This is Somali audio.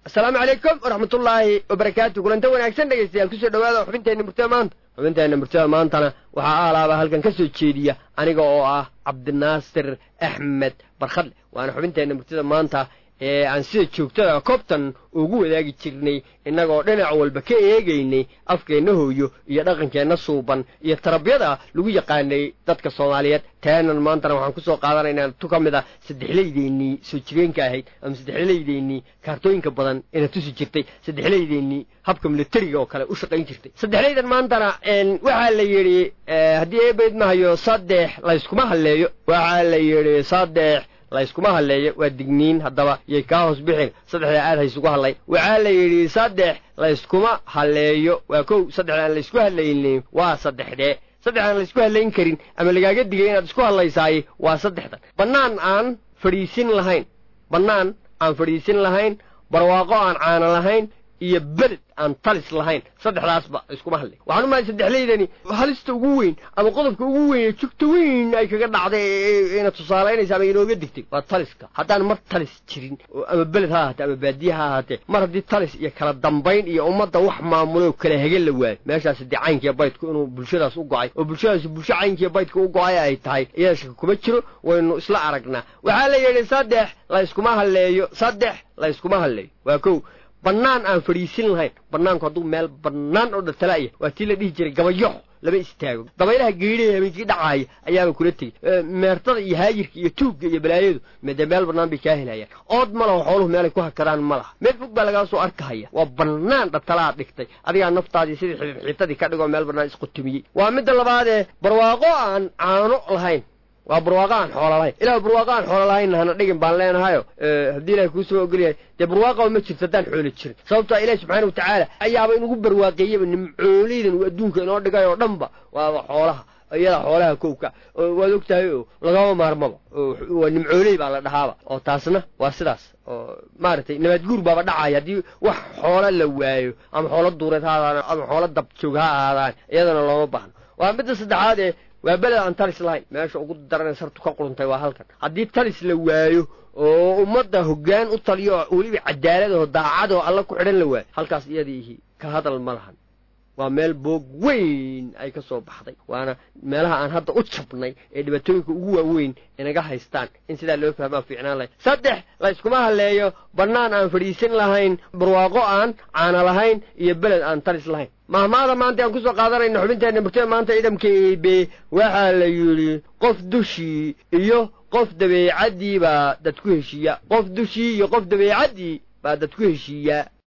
asalaamu calaykum waraxmatullaahi wabarakaatu kulanta wanaagsan dhegaystayaal kusoo dhawaada xubinteenna murtada maanta xubinteenna murtada maantana waxaa aalaaba halkan ka soo jeediya aniga oo ah cabdinaasir axmed barkhadle waana xubinteenna murtada maanta ee aan sida joogtada koobtan ugu wadaagi jirnay innagoo dhinac walba ka eegaynay afkeenna hooyo iyo dhaqankeenna suuban iyo tarabyada lagu yaqaanay dadka soomaaliyeed taanan maantana waxaan kusoo qaadanaynaa tu ka mid a saddexlaydeennii soo jireenka ahayd ama saddexlaydeennii kaartooyinka badan ina tusi jirtay saddexlaydeennii habka milatariga oo kale u shaqayn jirtay saddexlaydan maantana waxaa la yidhi haddii eebayd mahayo saddex layskuma halleeyo waxaa la yidhi saddex layskuma halleeyo waa digniin haddaba yay kaa hoos bixin saddexdaa aad haysugu hadlay waxaa la yidhi saddex layskuma halleeyo waa kow saddexda aan laysku hadlaynin waa saddexdee saddex aan laysku hadlayn karin ama lagaaga digay inaad isku hadlaysaay waa saddexdan bannaan aan fadhiisin lahayn bannaan aan fadhiisin lahayn barwaaqo aan caana lahayn iyo beled aan talis lahayn saddexdaasba iskuma hadlay waxaan umahay saddexlaydani halista ugu weyn ama qodobka ugu weyn ee jugta weyn ay kaga dhacday ina tusaalaynaysa ama inooga digtay waa taliska haddaan mar talis jirin ama beled ha ahaatee ama baadiye ha ahaatee mar haddii talis iyo kala dambayn iyo ummadda wax maamuloo kala hege la waayo meeshaasi dee caynkiiyo baydku inuu bulshadaas u go-ay oo bulshadaasi bulsho caynkiiyo baydka u go-ay ay tahay iyada shaka kuma jiro waynu isla aragnaa waxaa la yidhi saddex layskuma halleeyo saddex layskuma halleeyo waa kow bannaan aan fadhiisin lahayn bannaanku hadduu meel bannaan oo dhaltala'ya waa tii la dhihi jiray gabayoxo lama istaago dabaylaha geedhaha habeenkii dhacaaya ayaaba kula tegey meertada iyo haayirka iyo tuugga iyo balaayadu mede meel bannaan bay kaa helayaan ood ma laho xooluhu meelay ku hakadaan ma laha meel fog baa lagaa soo arkahaya waa bannaan dhaltalaa dhigtay adigaa naftaadii sidii xididxiitadii ka dhigoo meel bannaan isqutumiyey waa midda labaadee barwaaqo aan caano lahayn waa barwaaqo aan xoola lahayn ilah barwaaqo aan xoola lahaynna hana dhigin baan leenahayo haddii ilahay kuusoo ogolyahay dee barwaaqaba ma jirto haddaan xoolo jirin sababtaa ilahi subxaana watacaala ayaaba inugu barwaaqeeyaba nimcooleydan uu adduunka inoo dhigay oo dhanba waaba xoolaha iyada xoolaha kowka waad og tahay oo lagama maarmaba waa nimcooley baa la dhahaaba oo taasna waa sidaas oo maaragtay nabaadguur baaba dhacaya haddii wax xoola la waayo ama xoolo duureed ha ahaadaan ama xoolo dabjoog ha ahaadaan iyadana looma baahno waa midda saddexaad ee waa beled aan talis lahayn meesha ugu daranee sartu ka quruntay waa halkan haddii talis la waayo oo ummadda hoggaan u taliyo oo weliba cadaaladoo daacadoo alla ku xidhan la waayo halkaas iyadiihi ka hadal ma lahan waa meel boog weyn ay ka soo baxday waana meelaha aan hadda u jabnay ee dhibaatooyinka ugu waaweyn inaga haystaan in sidaa loo fahmaa fiicnaan lahayn saddex layskuma halleeyo bannaan aan fadhiisin lahayn barwaaqo aan caana lahayn iyo beled aan talis lahayn mahmaada maanta aan kusoo qaadanayna xubinteenna murtada maanta ciidamka eebe waxaa la yidhi qof dushii iyo qof dabeecaddii baa dad ku heshiiya qof dushii iyo qof dabeecaddii baa dad ku heshiiyaa